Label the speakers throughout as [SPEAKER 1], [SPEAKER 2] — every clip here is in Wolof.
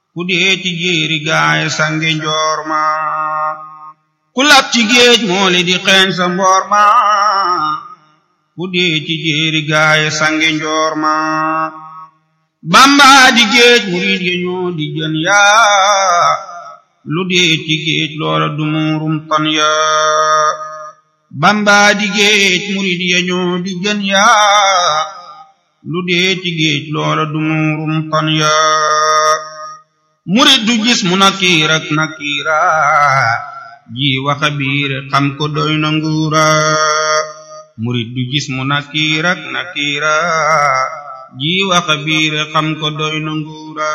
[SPEAKER 1] ku dee ci jéeri gaay sange njoor ma ku lab ci géej mooli di xeeñ sa mboor ma ku dee ci jéeri gaay sange njoor ma bamba di géej murid ya ñoo di jën yaa lu dee ci géej loola du muurum tan yaa bamba di géej murid ya ñoo di jën yaa lu dee ci géej loola du muurum tan yaa murid du gis mu nakiir ak nakiira ji waxa biir xam ko doy na nguura murid du gis mu nakiir ak nakiira ji waxa biir xam ko doy na nguura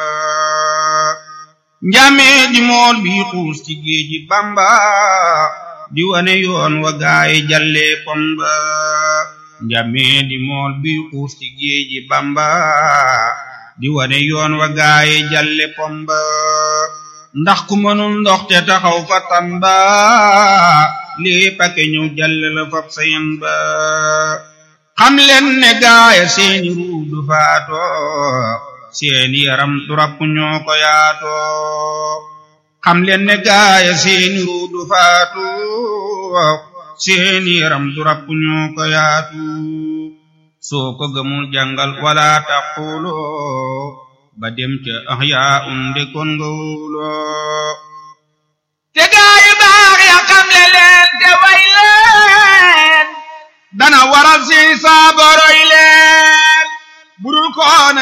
[SPEAKER 1] njamee di mool bi xuus ci géeji bamba di wane yoon wa gaayi jalle pomba njamee di mool bi xuus ci géeji bamba di wane yoon wa gaayi jalle pomba ndax ku mënul ndox te taxaw fa tamba lii pake ñëw jalle la fab sayen ba xam leen ne gaaya seeni ruu du faato seeni yaram du rapp ñoo ko yaato xam leen ne gaaya seeni ruu du faatu seeni yaram du rapp ñoo ko yaatu soo ko gëmul jàngal wala taqulu ba dem ca ahyaa unde kon nga wuloo
[SPEAKER 2] te gaayu baax ya xam le leen te way leen dana waral si saaboroy leen burul koona